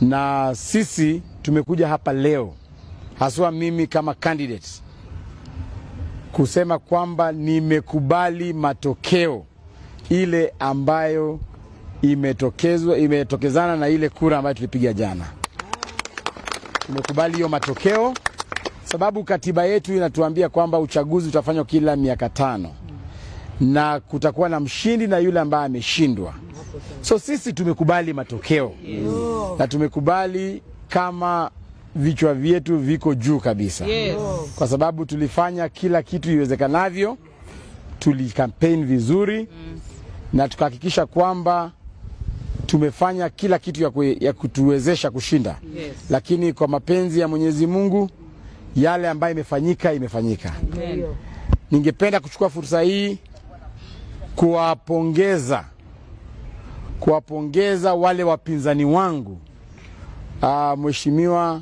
na sisi tumekuja hapa leo haswa mimi kama candidate kusema kwamba nimekubali matokeo ile ambayo imetokezwa imetokezana na ile kura ambayo tulipiga jana. Tumekubali hiyo matokeo sababu katiba yetu inatuambia kwamba uchaguzi utafanywa kila miaka tano na kutakuwa na mshindi na yule ambaye ameshindwa. So sisi tumekubali matokeo yes. na tumekubali kama vichwa vyetu viko juu kabisa Yes. kwa sababu tulifanya kila kitu iwezekanavyo, tulikampeni vizuri mm. na tukahakikisha kwamba tumefanya kila kitu ya, kue, ya kutuwezesha kushinda Yes. lakini kwa mapenzi ya Mwenyezi Mungu yale ambayo imefanyika imefanyika. Amen. Ningependa kuchukua fursa hii kuwapongeza kuwapongeza wale wapinzani wangu uh, Mheshimiwa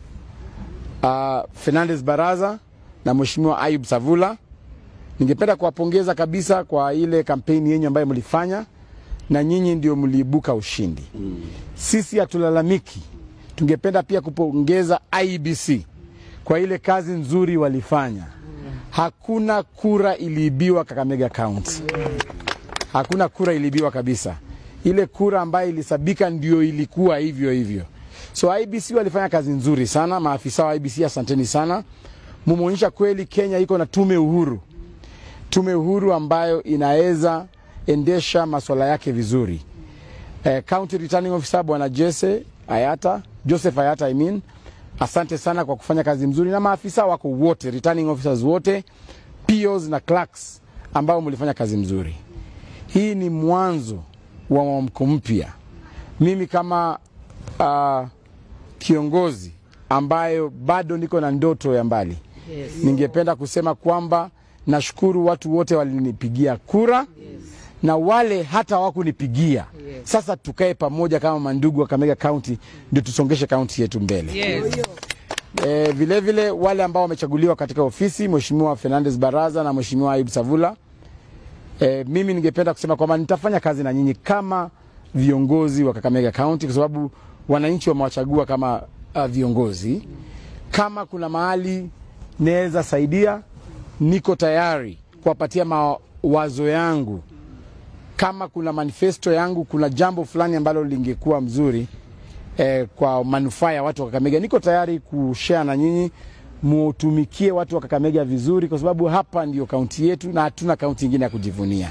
uh, Fernandez Baraza na Mheshimiwa Ayub Savula. Ningependa kuwapongeza kabisa kwa ile kampeni yenyu ambayo mlifanya, na nyinyi ndio mliibuka ushindi. Sisi hatulalamiki. Tungependa pia kupongeza IBC kwa ile kazi nzuri walifanya. Hakuna kura iliibiwa Kakamega County, hakuna kura iliibiwa kabisa. Ile kura ambayo ilisabika ndio ilikuwa hivyo hivyo. So IBC walifanya kazi nzuri sana. Maafisa wa IBC, asanteni sana, mumeonyesha kweli Kenya iko na tume uhuru, tume uhuru ambayo inaweza endesha masuala yake vizuri. Eh, County Returning Officer Bwana Jesse Ayata, Joseph Ayata I mean, asante sana kwa kufanya kazi mzuri, na maafisa wako wote, returning officers wote, POs na clerks ambao mlifanya kazi mzuri. Hii ni mwanzo wa mwamko mpya. Mimi kama uh, kiongozi ambayo bado niko na ndoto ya mbali Yes. ningependa kusema kwamba nashukuru watu wote walinipigia kura na wale hata hawakunipigia. Sasa tukae pamoja kama mandugu wa Kakamega County ndio tusongeshe kaunti yetu mbele. Yes. E, vile vile wale ambao wamechaguliwa katika ofisi, Mheshimiwa Fernandez Baraza na Mheshimiwa Ayub Savula, e, mimi ningependa kusema kwamba nitafanya kazi na nyinyi kama viongozi wa Kakamega County kwa sababu wananchi wamewachagua kama uh, viongozi. Kama kuna mahali naweza saidia, niko tayari kuwapatia mawazo yangu. Kama kuna manifesto yangu, kuna jambo fulani ambalo lingekuwa mzuri eh, kwa manufaa ya watu wa Kakamega, niko tayari kushare na nyinyi, mutumikie watu wa Kakamega vizuri, kwa sababu hapa ndio kaunti yetu na hatuna kaunti ingine ya kujivunia.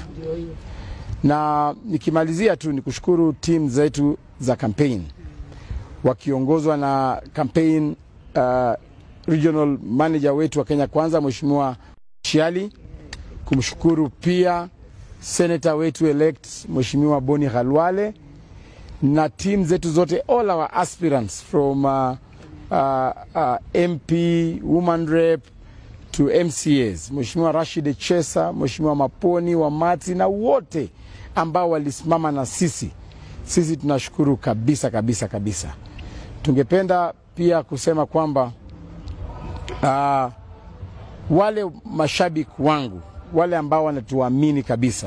Na nikimalizia tu ni kushukuru timu zetu za campaign wakiongozwa na campaign uh, regional manager wetu wa Kenya Kwanza Mheshimiwa Shiali, kumshukuru pia senator wetu elect Mheshimiwa Boni Khalwale na timu zetu zote all our aspirants from uh, uh, uh, MP, woman rep to MCAs, Mheshimiwa Rashid Echesa, Mheshimiwa Maponi Wamati na wote ambao walisimama na sisi. Sisi tunashukuru kabisa kabisa kabisa. Tungependa pia kusema kwamba uh, wale mashabiki wangu wale ambao wanatuamini kabisa,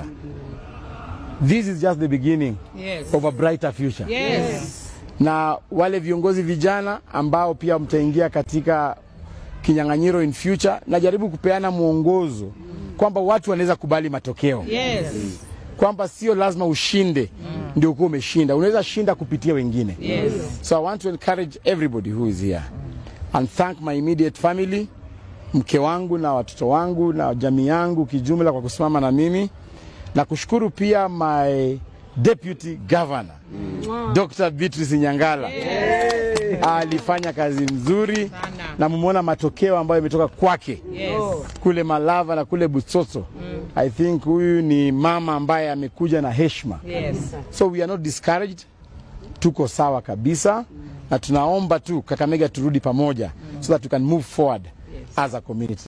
this is just the beginning Yes. of a brighter future Yes. na wale viongozi vijana ambao pia mtaingia katika kinyang'anyiro in future, najaribu kupeana mwongozo kwamba watu wanaweza kubali matokeo Yes. kwamba sio lazima ushinde ndio ukuwa umeshinda, unaweza shinda kupitia wengine. Yes. So I want to encourage everybody who is here and thank my immediate family, mke wangu na watoto wangu na jamii yangu kijumla kwa kusimama na mimi na kushukuru pia my deputy governor Dr. Beatrice Nyangala alifanya kazi nzuri Sana. na mumeona matokeo ambayo imetoka kwake Yes. kule Malava na kule Butsotso. I think huyu ni mama ambaye amekuja na heshima. Yes. So we are not discouraged, tuko sawa kabisa na tunaomba tu Kakamega turudi pamoja so that we can move forward as a community.